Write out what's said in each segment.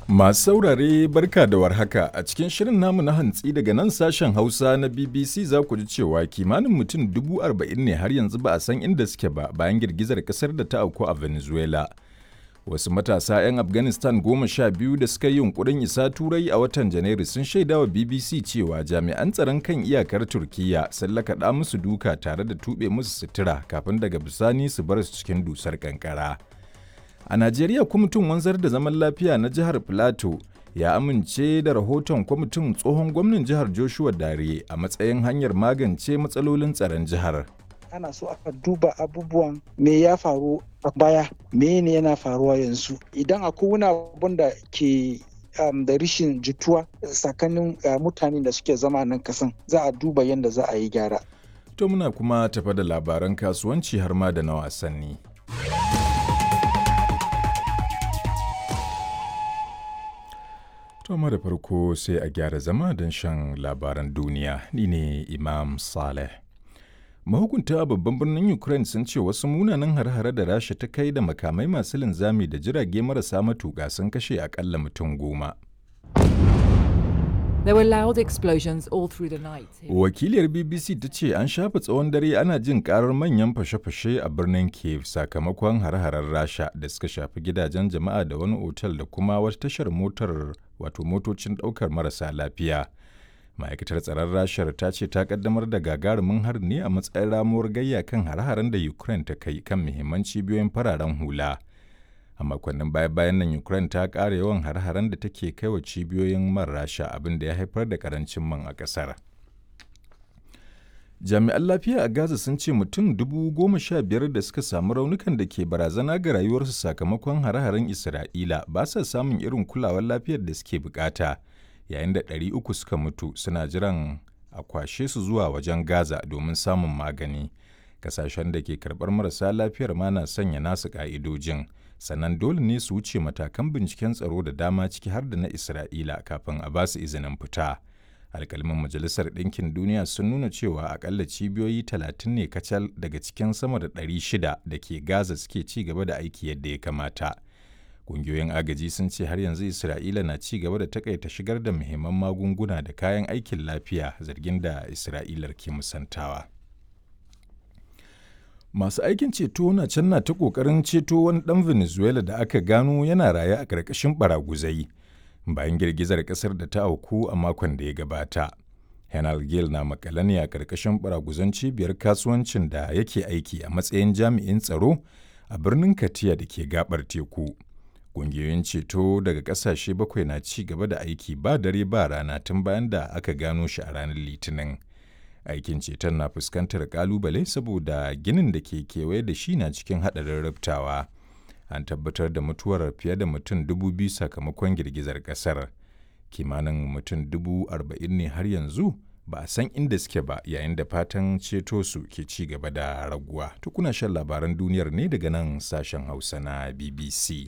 Masu saurare barka da warhaka a cikin shirin namu na hantsi daga nan sashen Hausa na BBC za ku ji cewa kimanin mutum dubu arba'in ne har yanzu ba a san inda suke ba bayan girgizar kasar da ta auku a Venezuela. Wasu matasa 'yan Afghanistan goma sha biyu da suka yi yunkurin isa Turai a watan Janairu sun shaidawa BBC cewa jami'an tsaron kan iyakar Turkiyya sun lakaɗa musu duka tare da tuɓe musu sutura kafin daga bisani su bar su cikin dusar kankara. A Najeriya kwamitin wanzar da zaman lafiya na jihar Filato ya amince da rahoton kwamitin tsohon gwamnan jihar Joshua Dare a matsayin hanyar magance matsalolin tsaron jihar. ana so aka duba abubuwan me ya faru a baya me ne yana faruwa yanzu idan akwai wani abun da ke um, da rishin jituwa tsakanin uh, mutanen da suke zama nan kasan za a duba yadda za a yi gyara To muna kuma tafa da labaran kasuwanci har ma da na wasanni. To da farko sai a gyara zama don shan labaran duniya ni ne Imam Saleh. Mahukunta a babban birnin Ukraine sun ce wasu munanan har-hare da Rasha ta kai da makamai masu linzami da jirage marasa matuƙa sun kashe akalla mutum goma. There were loud explosions all through the night. Wakiliyar BBC ta ce an shafa tsawon dare ana jin karar manyan fashe-fashe a birnin Kiev sakamakon har-haren Rasha da suka shafi gidajen jama'a da wani otal da kuma wata tashar motar wato motocin ɗaukar marasa lafiya. Ma'aikatar tsaron Rashar ta ce ta kaddamar da gagarumin har ne a matsayin ramuwar gayya kan har-haren da Ukraine ta kai kan muhimman cibiyoyin fararen hula. a makonnin baya-bayan nan ukraine ta ƙara yawan har-haren da take kai wa cibiyoyin man rasha abin da ya haifar da karancin man a ƙasar jami'an lafiya a gaza sun ce mutum dubu goma sha biyar da suka samu raunukan da ke barazana ga rayuwarsu sakamakon har-haren isra'ila ba sa samun irin kulawar lafiyar da suke bukata yayin da ɗari uku suka mutu suna jiran a kwashe su zuwa wajen gaza domin samun magani kasashen da ke karɓar marasa lafiyar ma na sanya nasu ƙa'idojin sannan dole ne su wuce matakan binciken tsaro da dama ciki har da na Isra'ila kafin a ba su izinin fita. Alkalmin Majalisar Ɗinkin Duniya sun nuna cewa akalla cibiyoyi talatin ne kacal daga cikin sama da ɗari shida da ke Gaza suke ci gaba da aiki yadda ya kamata. Ƙungiyoyin agaji sun ce har yanzu Isra'ila na ci gaba da takaita shigar da muhimman magunguna da kayan aikin lafiya zargin da Isra'ilar ke musantawa. Masu aikin ceto na can na ta ƙoƙarin ceto wani ɗan Venezuela da aka gano yana raye a ƙarƙashin baraguzai bayan girgizar ƙasar da ta auku a makon da ya gabata. Henal Gil na makale ne a ƙarƙashin baraguzan cibiyar kasuwancin da yake aiki a matsayin jami'in tsaro a birnin Katiya da ke gabar teku. Ƙungiyoyin ceto daga ƙasashe bakwai na ci gaba da aiki ba dare ba rana tun bayan da aka gano shi a ranar Litinin. aikin ceton na fuskantar kalubale saboda ginin da ke kewaye da shi na cikin haɗarin rubtawa an tabbatar da mutuwar fiye da mutum dubu biyu sakamakon girgizar ƙasar kimanin mutum dubu arba'in ne har yanzu ba a san inda suke ba yayin da fatan ceto su ke ci gaba da raguwa tukuna shan labaran duniyar ne daga nan sashen hausa na bbc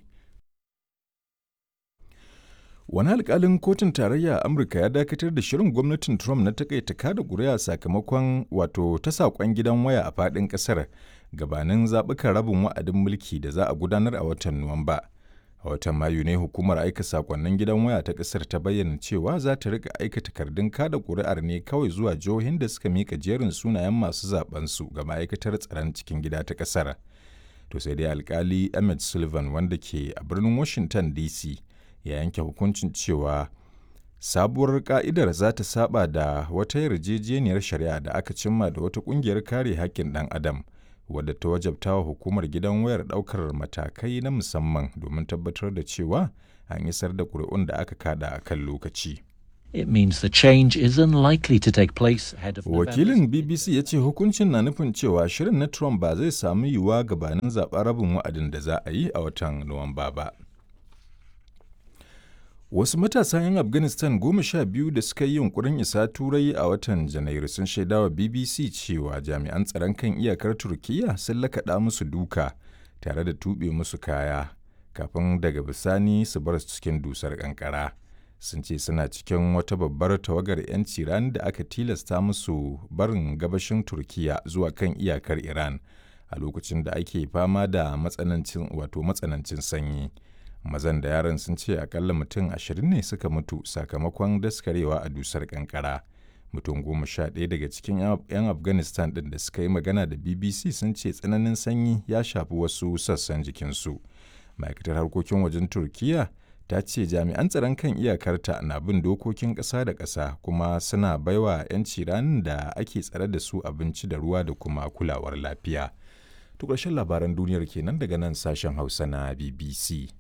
Wani alkalin kotun tarayya a Amurka ya dakatar da shirin gwamnatin Trump na takaita kada ƙuri'a sakamakon wato ta saƙon gidan waya a faɗin ƙasar gabanin zaɓukan rabin wa'adin mulki da za a gudanar a watan Nuwamba. A watan Mayu ne hukumar aika saƙonnin gidan waya ta ƙasar ta bayyana cewa za ta rika aika takardun kada ƙuri'ar ne kawai zuwa jihohin da suka mika jerin sunayen masu su ga ma'aikatar tsaron cikin gida ta ƙasar. To sai dai alkali Emmett Sullivan wanda ke a birnin Washington DC ya yanke hukuncin cewa sabuwar ka'idar za ta saba da wata yarjejeniyar shari'a da aka cimma da wata kungiyar kare haƙƙin ɗan adam wadda ta wajabta wa hukumar gidan wayar ɗaukar matakai na musamman domin tabbatar da cewa an isar da ƙuri'un da aka kada a kan lokaci. It means the change is unlikely to take place ahead of Wakilin BBC ya ce hukuncin na nufin cewa shirin na Trump ba zai samu yiwuwa gabanin zaɓen rabin wa'adin da za a yi a watan Nuwamba ba. Wasu matasa 'yan Afghanistan goma sha biyu da suka yi yunkurin isa Turai a watan Janairu sun shaidawa BBC cewa jami'an tsaron kan iyakar Turkiyya sun lakaɗa musu duka tare da tuɓe musu kaya kafin daga bisani su bar su cikin dusar ƙanƙara. Sun ce suna cikin wata babbar tawagar 'yanci ran da aka tilasta musu barin gabashin Turkiyya zuwa kan iyakar Iran a lokacin da ake fama da matsanancin wato matsanancin sanyi. mazan da yaran sun ce akalla mutum ashirin ne suka mutu sakamakon daskarewa a dusar kankara mutum goma sha ɗaya daga cikin 'yan afghanistan ɗin da suka yi magana da bbc sun ce tsananin sanyi ya shafi wasu sassan jikinsu ma'aikatar harkokin wajen turkiya ta ce jami'an tsaron kan iyakarta na bin dokokin ƙasa da ƙasa kuma suna baiwa 'yanci ranar da ake tsare da su abinci da ruwa da kuma kulawar lafiya. To ƙarshen labaran duniyar kenan daga nan sashen Hausa na BBC.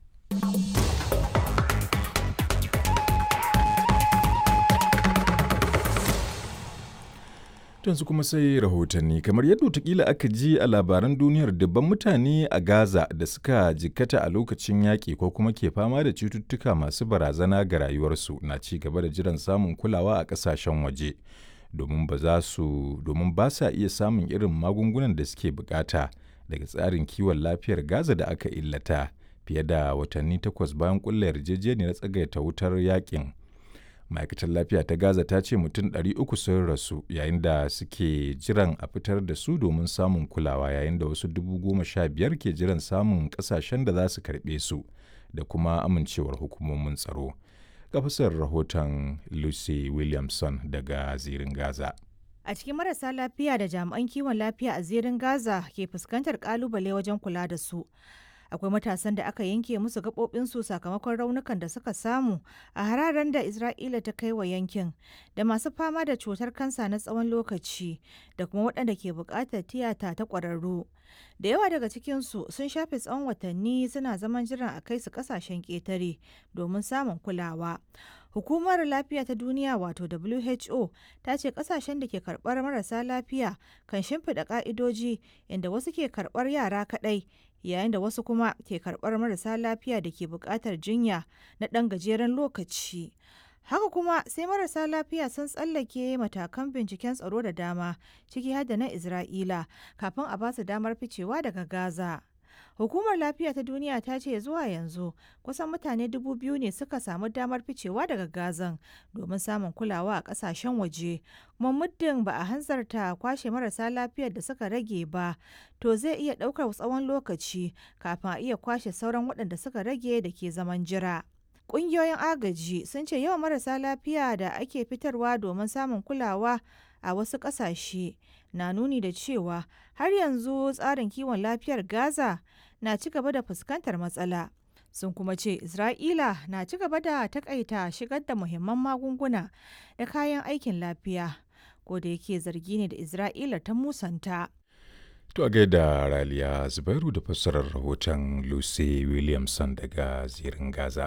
yanzu kuma sai rahotanni kamar yadda watakila aka ji a labaran duniyar dubban mutane a gaza da suka jikkata a lokacin yaƙi ko kuma ke fama da cututtuka masu barazana ga rayuwarsu na ci gaba da jiran samun kulawa a ƙasashen waje domin ba za su domin ba sa iya samun irin magungunan da suke bukata daga tsarin kiwon lafiyar gaza da aka illata fiye da watanni takwas bayan ƙulla yarjejeniyar tsagaita wutar yaƙin ma'aikatar lafiya ta gaza ta ce mutum 300 sun rasu yayin da suke jiran a fitar da su domin samun kulawa yayin da wasu dubu goma sha biyar ke jiran samun kasashen da za su karɓe su da kuma amincewar hukumomin tsaro gafisar rahoton lucy williamson daga zirin gaza a cikin marasa lafiya da jami'an kiwon lafiya a zirin gaza ke fuskantar kalubale wajen kula da su akwai matasan da aka yanke musu gaɓoɓinsu sakamakon raunukan da suka samu a hararen da isra'ila ta kai wa yankin da masu fama da cutar kansa na tsawon lokaci da kuma waɗanda ke buƙatar tiyata ta ƙwararru da yawa daga cikinsu sun shafe tsawon watanni suna zaman jiran a kai su ƙasashen ƙetare domin samun kulawa Hukumar Lafiya ta Duniya wato WHO ta ce kasashen da ke karɓar marasa lafiya kan shimfiɗa ƙa'idoji inda wasu ke karɓar yara kaɗai yayin da wasu kuma ke karɓar marasa lafiya da ke buƙatar jinya na ɗan gajeren lokaci. Haka kuma sai marasa lafiya sun tsallake matakan binciken tsaro da dama ciki har da na Isra'ila kafin a basu damar ficewa daga Gaza. Hukumar Lafiya ta Duniya ta ce zuwa yanzu kusan mutane dubu biyu ne suka samu damar ficewa daga Gazan domin samun kulawa a kasashen waje. Kuma muddin ba a hanzarta kwashe marasa lafiyar da suka rage ba, to zai iya ɗaukar tsawon lokaci kafin a iya kwashe sauran waɗanda suka rage da ke zaman jira. Ƙungiyoyin agaji sun ce yawan marasa lafiya da ake fitarwa domin samun kulawa a wasu ƙasashe na nuni da cewa har yanzu tsarin kiwon lafiyar Gaza na ci gaba da fuskantar matsala. Sun kuma ce Isra'ila na ci gaba da takaita shigar da muhimman magunguna da kayan aikin lafiya, ko da yake zargi ne da Isra'ila ta musanta. To a gaida Raliya Zubairu da fassarar rahoton Lucy Williamson daga zirin Gaza.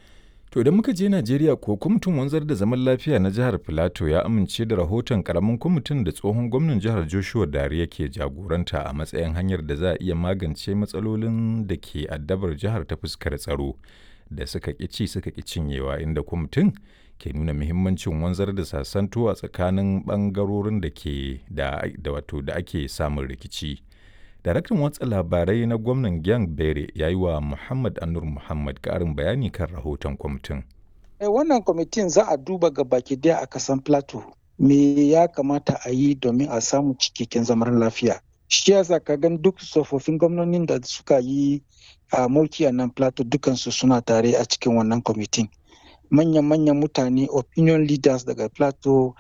To idan muka je Najeriya ko kwamitin wanzar da zaman lafiya na jihar Filato ya amince da rahoton karamin kwamitin da tsohon gwamnan jihar Joshua Dare yake jagoranta a matsayin hanyar da za a iya magance matsalolin da ke addabar jihar ta fuskar tsaro da suka ci suka ƙi cinyewa inda kwamitin ke nuna muhimmancin wanzar da sasanto a tsakanin ɓangarorin da ke da wato da ake samun rikici. Daraktan watsa labarai na gwamnan Gyang Bere ya yi wa Muhammad Anur Muhammad ƙarin bayani kan rahoton kwamitin. E, wannan kwamitin za a duba ga baki daya a kasan Plateau. Me ya kamata a yi domin a samu cikakken zaman lafiya. Shi yasa ka gan duk tsofaffin gwamnonin da suka yi a mulki a nan Plateau dukansu suna tare a cikin wannan kwamitin. Manyan-manyan mutane opinion leaders daga Plateau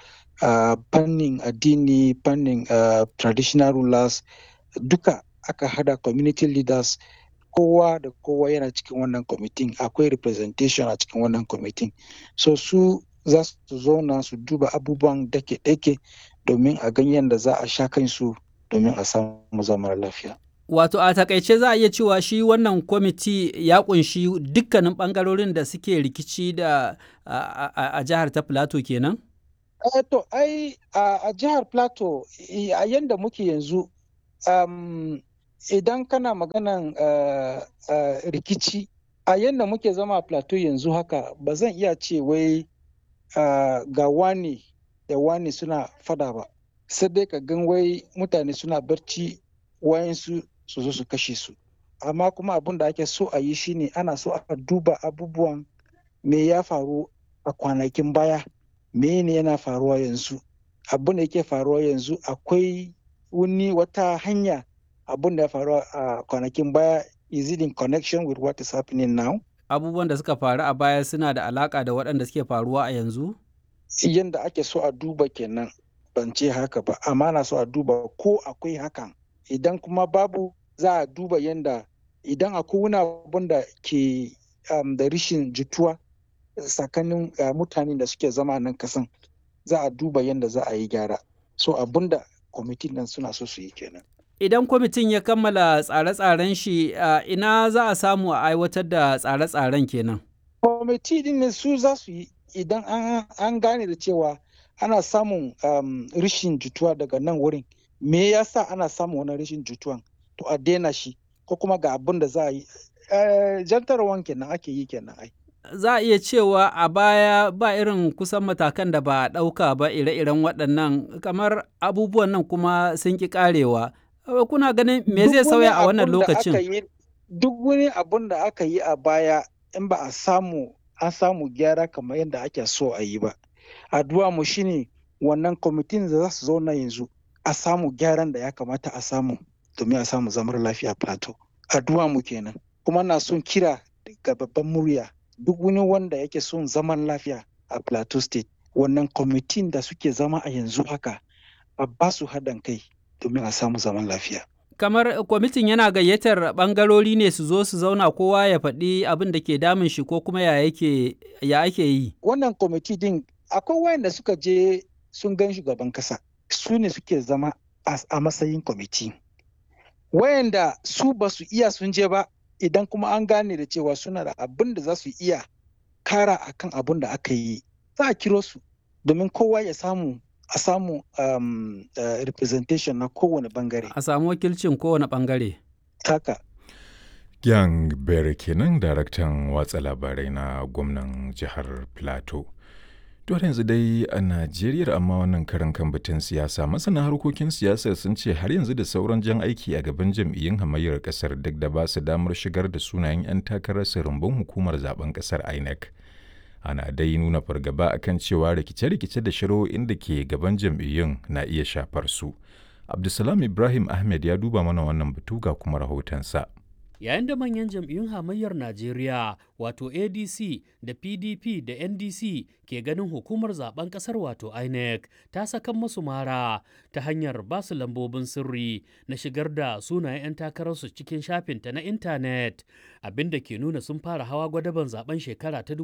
fannin addini, fannin traditional rulers, duka aka hada community leaders kowa da kowa yana cikin wannan kwamitin akwai representation a cikin wannan kwamitin so su za su zauna su duba abubuwan dake-dake domin a ganyen da za a sha kansu domin a samu zaman lafiya Wato a takaice za a iya cewa shi wannan kwamiti ya kunshi dukkanin bangarorin da suke rikici da a jihar ta Plateau kenan? to ai a jihar Plateau a yanda muke yanzu um, idan kana maganan uh, uh, rikici a yadda muke zama a plateau yanzu haka ba zan iya ce wai uh, ga wani da wani suna fada ba sai dai ka gan wai mutane suna barci wayansu su zo su kashe su amma kuma abin da ake so a yi shine ana so a duba abubuwan me ya faru a kwanakin baya me ne yana faruwa yanzu abin da yake faruwa yanzu akwai wani wata hanya abin da ya faru a kwanakin baya is it in connection with what is happening now abubuwan da suka faru a baya suna da alaƙa da waɗanda suke faruwa a yanzu? Yanda ake so a duba kenan ban ce haka ba, amma na so a duba ko akwai hakan. Idan kuma babu za a duba yanda idan akwai wani abun da ke um, da rishin jituwa tsakanin uh, mutanen da suke zama nan kasan za a duba yanda za a yi gyara. So abun da kwamitin nan suna so su yi kenan. Idan kwamitin ya kammala tsare-tsaren shi ina za a samu a aiwatar da tsare-tsaren kenan. Kwamiti din ne su za su yi idan an gane da cewa ana samun um, rishin jituwa daga nan wurin. Me yasa ana samun wani rishin jituwan? To a daina shi ko kuma ga abin da za a yi. Jantarwan kenan ake yi kenan ai. Za a iya cewa a baya ba irin kusan matakan da ba a ɗauka ba ire-iren waɗannan kamar abubuwan nan kuma sun ƙi ƙarewa. kuna ganin me zai sauya a wannan lokacin? Duk wani abun da aka yi a baya in ba a samu an samu gyara kamar yadda ake so a yi ba. Addu'a mu shine wannan kwamitin da za su zauna yanzu a samu gyaran da ya kamata a samu domin a samu zamar lafiya plateau. Addu'a mu kenan. Kuma na son kira ga babban murya duk wani wanda yake son zaman lafiya a plateau state wannan kwamitin da suke zama a yanzu haka a ba su haɗin kai domin a samu zaman lafiya. Kamar kwamitin yana gayyatar ɓangarori ne su zo su zauna kowa ya faɗi abin da ke damun shi ko kuma ya yake ya ake yi. Wannan kwamiti din akwai wayanda suka je sun gan shugaban kasa su ne suke zama a matsayin kwamiti. Wayanda su ba su iya sun je ba idan kuma an gane da cewa suna da abin da za su iya kara akan abin da aka yi za a kiro su domin kowa ya samu a samu um, uh, representation na kowane bangare. A samu wakilcin kowane bangare. Haka. Gyan Bere kenan daraktan watsa labarai na gwamnan jihar Plateau. To yanzu dai a Najeriya amma wannan karan kan batun siyasa masana harkokin siyasar sun ce har yanzu da sauran jan aiki a gaban jam'iyyun hamayyar kasar duk da ba su damar shigar da sunayen 'yan takarar rumbun hukumar zaben kasar INEC. ana dai nuna fargaba akan cewa rikice-rikice da shari'o'in da ke gaban jam'iyyun na iya shafar su. Abdulsalam Ibrahim Ahmed ya duba mana wannan batu ga kuma rahotonsa. Yayin da manyan jam'iyyun hamayyar Najeriya wato ADC da PDP da NDC ke ganin hukumar zaben kasar wato INEC ta sakan masu mara ta hanyar basu lambobin sirri na shigar da sunayen 'yan takararsu cikin shafinta na intanet abinda ke nuna sun fara hawa gwadaban zaben shekara ta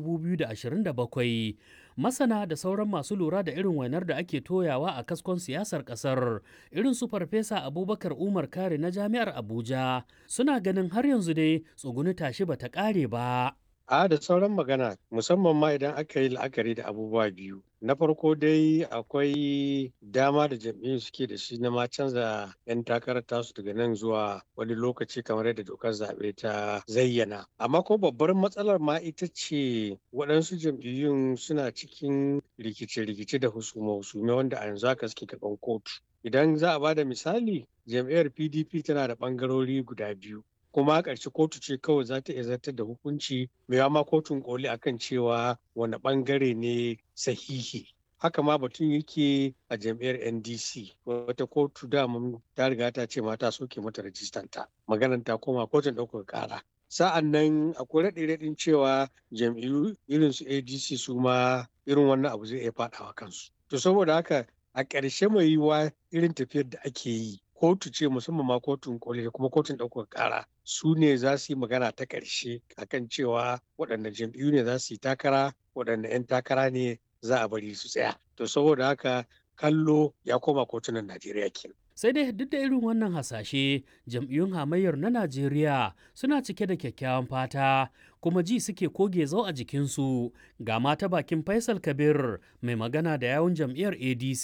2027 masana da sauran masu lura da irin wainar da ake toyawa a kaskon siyasar kasar irin su farfesa abubakar umar kare na jami'ar abuja suna ganin har yanzu dai tsuguni tashi bata kare ba A da sauran magana musamman ma idan aka yi la'akari da abubuwa biyu. Na farko dai akwai dama da jam'iyyun suke da shi na ma canza 'yan takarar tasu daga nan zuwa wani lokaci kamar yadda dokar zaɓe ta zayyana. Amma ko babbar matsalar ma ita ce waɗansu jam'iyyun suna cikin rikice-rikice da husume-husume wanda a yanzu haka suke gaban kotu. Idan za a ba da misali, jam'iyyar PDP tana da ɓangarori guda biyu. kuma a ƙarshe kotu ce kawai za ta iya zartar da hukunci mai ma kotun koli akan cewa wani ɓangare ne sahihi haka ma batun yake a jam'iyyar ndc wata kotu dama ta riga ta ce mata soke mata rajistanta maganar ta koma kotun ɗaukar ƙara sa'an nan akwai raɗe-raɗin cewa jam'iyyu irin su adc su ma irin wannan abu zai iya faɗawa kansu to saboda haka a ƙarshe mai yiwuwa irin tafiyar da ake yi kotu ce musamman ma kotun koli da kuma kotun ɗaukar ƙara su ne za su yi magana ta ƙarshe akan cewa waɗanda jam'iyyu ne za su yi takara waɗanda 'yan takara ne za a bari su tsaya to saboda haka kallo ya koma kotunan najeriya kenan sai dai duk da irin wannan hasashe jam'iyyun hamayyar na najeriya suna cike da kyakkyawan fata kuma ji suke koge zau a jikinsu ga mata bakin faisal kabir mai magana da yawun jam'iyyar adc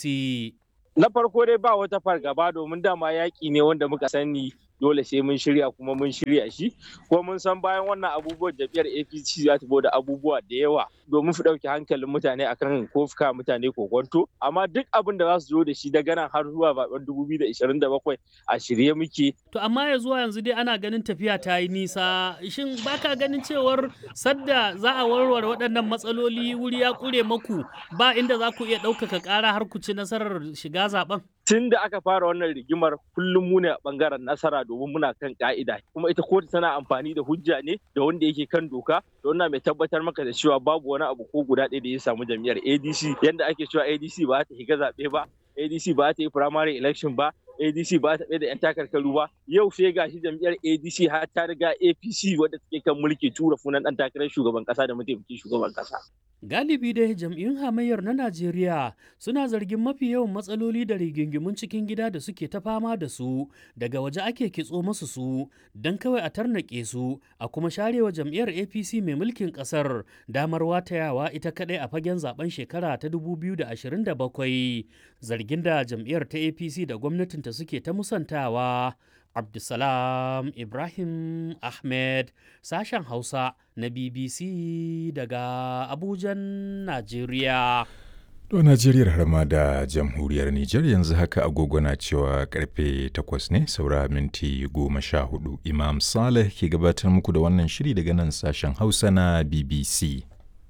na farko dai ba wata fargaba domin dama yaƙi ne wanda muka sani dole sai mun shirya kuma mun shirya shi kuma mun san bayan wannan abubuwan jam'iyyar apc za ta da abubuwa da yawa domin su ɗauki hankalin mutane akan ko fuka mutane kokonto amma duk abin da za su zo da shi daga nan har zuwa zaben 2027 a shirye muke to amma ya zuwa yanzu dai ana ganin tafiya ta yi nisa shin baka ganin cewar sadda za a warware waɗannan matsaloli wuri ya ƙure maku ba inda za ku iya ɗaukaka ƙara har ku ci nasarar shiga zaben tun da aka fara wannan rigimar kullum mu ne a bangaren nasara domin muna kan ka'ida kuma ita kotu tana amfani da hujja ne da wanda yake kan doka da wannan mai tabbatar maka da cewa babu wani abu ko guda ɗaya da ya samu jam'iyyar adc yanda ake cewa adc ba ta higa zaɓe ba adc ba ta yi primary election ba adc ba ta da 'yan takarkaru ba yau sai gashi jam'iyyar adc har ta riga apc wadda take kan mulki tura funan ɗan takarar shugaban ƙasa da mataimakin shugaban ƙasa Galibi dai jam'iyyun hamayyar na Najeriya suna zargin mafi yawan matsaloli da rigingimun cikin gida da suke ta fama da su daga waje ake kitso masu su don kawai a tarnaƙe su a kuma sharewa jam'iyyar APC mai mulkin ƙasar damar watayawa ita kaɗai a fagen zaben shekara ta 2027 zargin da jam'iyyar ta APC da gwamnatinta suke ta musantawa. Abdulsalam Ibrahim Ahmed sashen Hausa na BBC daga Abujan, Najeriya. To Najeriyar har ma da jamhuriyar Nijar yanzu haka agogo na cewa karfe takwas ne saura minti goma sha hudu. Imam Saleh ke gabatar muku da wannan shiri daga nan sashen Hausa na BBC.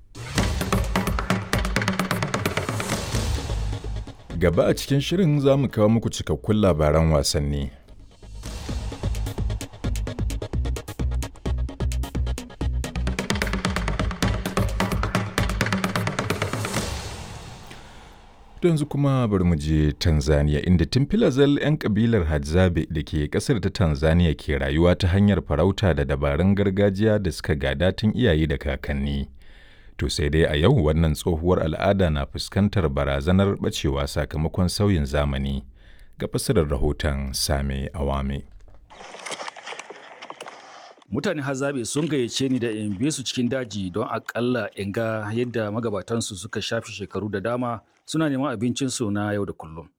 Gaba a cikin shirin za mu kawo muku cikakkun labaran wasanni. yanzu kuma bari mu je Tanzania inda tun filazal 'yan kabilar Hadzabe da ke kasar ta Tanzania ke rayuwa ta hanyar farauta da dabarun gargajiya da suka gada tun iyaye da kakanni. To sai dai a yau wannan tsohuwar al'ada na fuskantar barazanar bacewa sakamakon sauyin zamani. Ga fasirar rahoton Same Awame. mutane hazabe sun gayyace ni da in bi su cikin daji don akalla in ga yadda magabatansu suka shafi shekaru da dama suna neman abincinsu na yau da kullum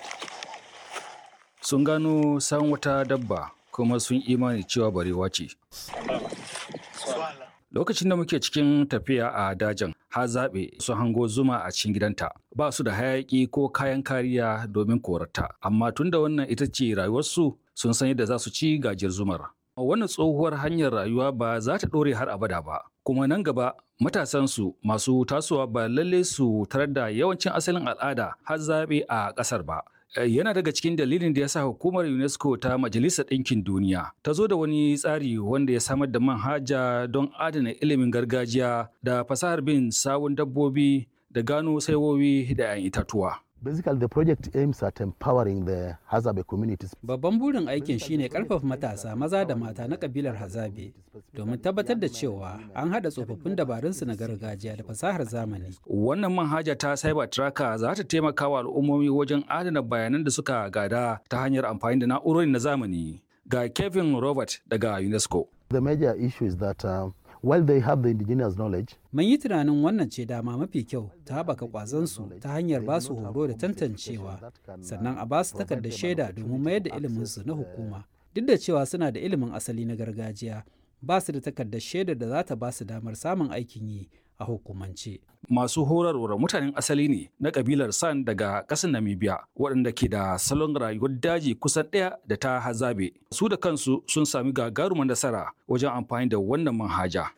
sun gano san wata dabba kuma sun imani cewa barewa ce lokacin da muke cikin tafiya a dajin hazabe sun hango zuma a cikin gidanta ba su da hayaki ko kayan kariya domin korata amma tunda wannan ita ce rayuwarsu sun san yadda za su ci gajiyar zumar wannan tsohuwar hanyar rayuwa ba za ta ɗore har abada ba kuma nan gaba matasansu masu tasowa ba lalle su tarar da yawancin asalin al'ada har zaɓe a ƙasar ba yana daga cikin dalilin da ya sa hukumar unesco ta majalisar ɗinkin duniya ta zo da wani tsari wanda ya samar da manhaja don adana ilimin gargajiya da fasahar bin sawun dabbobi da gano saiwowi da 'yan itatuwa Basically, the project aims at empowering the Hazabe communities. Babban burin aikin shine karfafa matasa maza da mata na kabilar Hazabe domin tabbatar da cewa an haɗa tsofaffin dabarunsu na gargajiya da fasahar zamani. Wannan manhaja ta Cyber Tracker za ta taimaka wa al'ummomi wajen adana bayanan da suka gada ta hanyar amfani da na'urori na zamani. Ga Kevin Robert daga UNESCO. The major issue is that uh, while they have the indigenous knowledge, Mun yi tunanin wannan ce dama mafi kyau ta haɓaka ƙwazonsu ta hanyar ba su horo da tantancewa, sannan a ba su takardar shaida domin mayar da iliminsu na hukuma. Duk da cewa suna da ilimin asali na gargajiya, ba su da takardar shaidar da za ta ba su damar samun aikin yi a hukumance. Masu horarwar mutanen asali ne na kabilar San daga ƙasar Namibia waɗanda ke da salon rayuwar daji kusan ɗaya da ta hazabe. Su da kansu sun sami gagarumar nasara wajen amfani da wannan manhaja.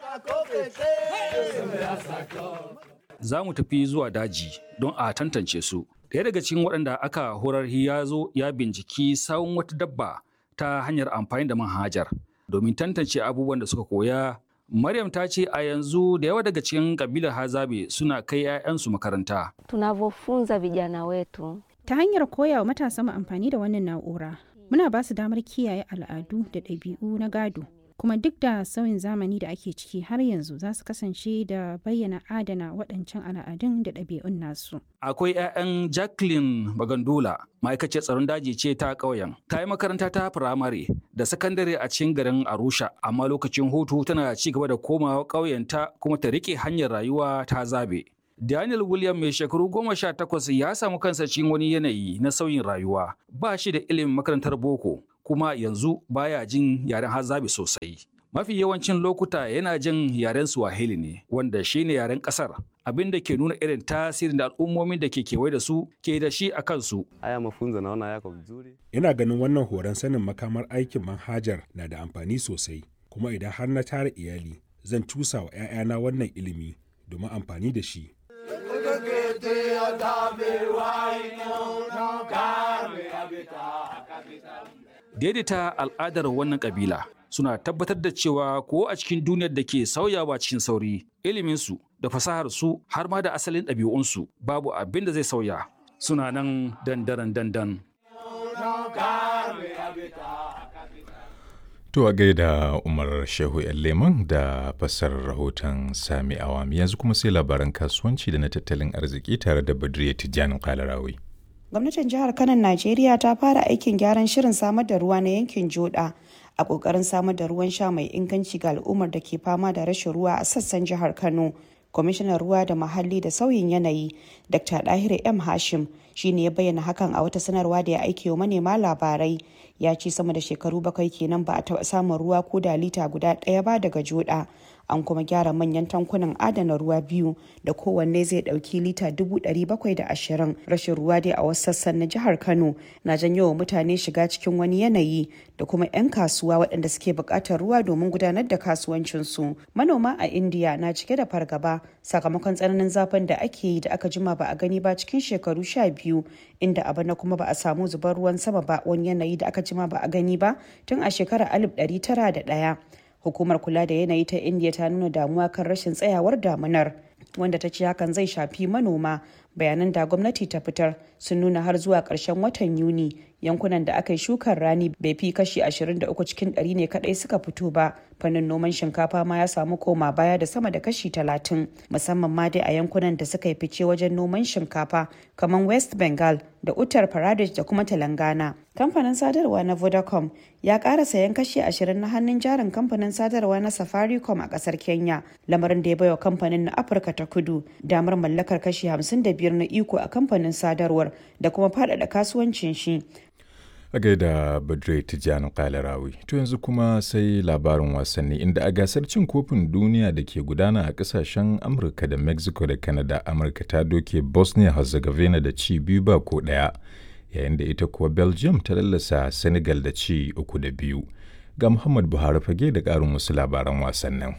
Za mu tafi zuwa daji don a tantance su. Ɗaya daga cikin waɗanda aka horar ya zo ya binciki sawun wata dabba ta hanyar amfani da manhajar domin tantance abubuwan da suka koya Maryam ta ce a yanzu da yawa daga cikin kabilar Hazabe suna kai 'ya'yansu makaranta. Tunavyofunza vijana wetu ta hanyar koya wa matasa mu amfani da wannan na'ura muna ba su damar kiyaye al'adu da ɗabi'u na gado kuma duk da sauyin zamani da ake ciki har yanzu za su kasance da bayyana adana waɗancan al'adun da ɗabi'un nasu. Akwai 'ya'yan Jacqueline Bagandula, ma'aikaciyar tsaron daji ce ta ƙauyen. Ta yi makaranta ta firamare da sakandare a cikin garin Arusha, amma lokacin hutu tana ci gaba da komawa ƙauyenta kuma ta riƙe hanyar rayuwa ta zabe. Daniel William mai shekaru goma sha takwas ya samu kansa cikin wani yanayi na sauyin rayuwa. Ba shi da ilimin makarantar boko, kuma yanzu baya jin yaren hazabe sosai. Mafi yawancin lokuta yana jin yaren Swahili ne, wanda shi ne yaren ƙasar, abin da ke nuna irin tasirin da al'ummomin da ke kewaye da su ke da shi a kansu. Aya mafunzo naona yako vizuri. Ina ganin wannan horon sanin makamar aikin manhajar na da amfani sosai, kuma idan har na tara iyali, zan cusa wa 'ya'yana wannan ilimi domin amfani da shi. Daidaita al'adar wannan kabila suna tabbatar da cewa ko a cikin duniyar da ke sauyawa cikin sauri iliminsu da fasaharsu har ma da asalin ɗabi'unsu babu abin da zai sauya suna nan dandaran dandan. To a gaida Umar Shehu Leman da fassarar rahoton Sami Awami yanzu kuma sai labaran kasuwanci da na tattalin arziki tare da Badriya Tijjani Kalarawi. Gwamnatin jihar Kano Najeriya ta fara aikin gyaran shirin samar da ruwa na yankin Joda a kokarin samar da ruwan sha mai inganci ga al'ummar da ke fama da rashin ruwa a sassan jihar Kano. Kwamishinan ruwa da muhalli da sauyin yanayi Dr. Dahir M. Hashim shine ya bayyana hakan a wata sanarwa da ya aike wa manema labarai ya ce sama da shekaru bakwai kenan ba a taɓa samun ruwa ko da lita guda ɗaya ba daga joda an kuma gyara manyan tankunan adana ruwa biyu da kowanne zai ɗauki lita dubu ɗari bakwai da ashirin rashin ruwa dai a wasu sassan na jihar kano na janyo wa mutane shiga cikin wani yanayi da kuma 'yan kasuwa waɗanda suke buƙatar ruwa domin gudanar da kasuwancinsu manoma a indiya na cike da fargaba sakamakon tsananin zafin da ake yi da aka jima ba a gani ba cikin shekaru sha biyu inda a bana kuma ba a samu zubar ruwan sama ba wani yanayi da aka jima ba a gani ba tun a shekarar 1901 hukumar kula da yanayi ta india ta nuna damuwa kan rashin tsayawar damunar wanda ta ce hakan zai shafi manoma bayanan da gwamnati ta fitar sun nuna har zuwa ƙarshen watan yuni yankunan da aka yi shukar rani bai fi kashi 23 cikin 100 ne kadai suka fito ba fannin noman shinkafa ma ya samu koma baya da sama da kashi 30 musamman ma dai a yankunan da suka yi fice wajen noman shinkafa kamar west bengal da uttar pradesh da kuma telangana kamfanin sadarwa na vodacom ya ƙara sayan kashi 20 na hannun jarin kamfanin sadarwa na safaricom a ƙasar kenya lamarin da ya baiwa kamfanin na afirka ta kudu damar mallakar kashi 55 na iko a kamfanin sadarwar da kuma faɗaɗa kasuwancin shi A gaida Badre Tijjani Kalarawi. To yanzu kuma sai labarin wasanni inda a gasar cin kofin duniya da ke gudana a kasashen Amurka da Mexico da Canada Amurka ta doke Bosnia Herzegovina da ci biyu ba ko ɗaya yayin da ita kuwa Belgium ta lallasa Senegal da ci uku da biyu. Ga Muhammad Buhari fage da ƙarin wasu labaran wasannin.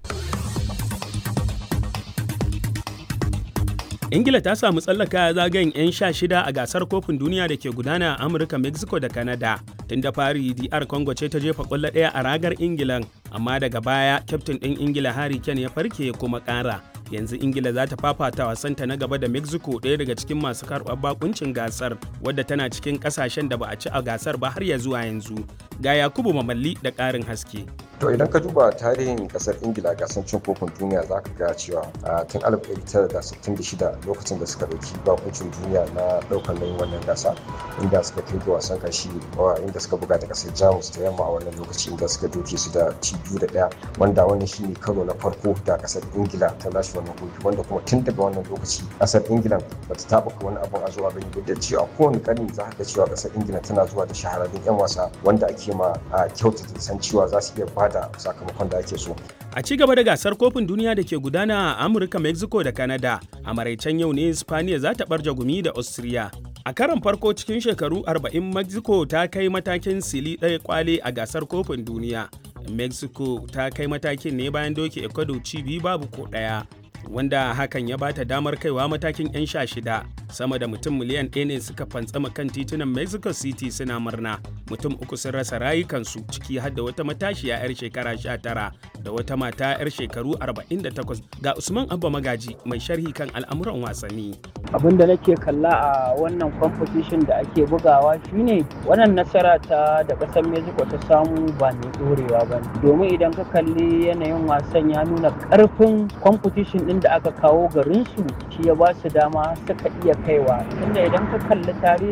ingila ta samu tsallaka zagayen 'yan sha shida a gasar kofin duniya da ke gudana a amurka mexico da canada tun da fari dr congo ce ta jefa kwallo ɗaya a ragar ingilan amma daga baya kyaftin ɗin ingila harry kane ya farke kuma ƙara yanzu ingila za ta fafata wasanta na gaba da mexico ɗaya daga cikin masu karɓar bakuncin gasar wadda tana cikin ƙasashen da ba a ci a gasar ba har ya zuwa yanzu ga yakubu mamalli da ƙarin haske To idan ka duba tarihin kasar Ingila gasar cin kofin duniya za ka ga cewa a tun 1966 lokacin da suka ɗauki bakuncin duniya na ɗaukar nauyin wannan gasa inda suka kai ga wasan kashi inda suka buga da kasar Jamus ta yamma a wannan lokaci inda suka doke su da ci biyu da ɗaya wanda wannan shine karo na farko da kasar Ingila ta lashe wannan kofi wanda kuma tun daga wannan lokaci kasar Ingila bata taɓa wani abun a zuwa gani da cewa kowane ƙarni za ka ga cewa kasar Ingila tana zuwa da shahararrun 'yan wasa wanda ake ma kyautata san cewa za su iya ba da sakamakon da ake so. A ci gaba da gasar kofin duniya da ke gudana a Amurka, Mexico da Canada, a maraicen yau ne Spaniya za ta barja gumi da Austria. A karon farko cikin shekaru 40 Mexico ta kai matakin sili ɗaya kwale a gasar kofin duniya. Mexico ta kai matakin ne bayan doke Ecuador ci biyu babu ko ɗaya. wanda hakan ya bata damar kaiwa matakin 'yan sha shida sama da mutum miliyan ɗaya ne suka fantsama kan titunan mexico city suna murna mutum uku sun rasa rayukansu ciki har da wata matashiya 'yar shekara sha tara da wata mata 'yar shekaru 48 ga usman abba magaji mai sharhi kan al'amuran wasanni abin da nake kalla a wannan competition da ake bugawa shine wannan nasara ta da ƙasar mexico ta samu ba mai ɗorewa ba domin idan ka kalli yanayin wasan ya nuna ƙarfin competition ɗin da aka kawo garinsu shi ya ba su dama suka iya kaiwa inda idan ka kalli tarihi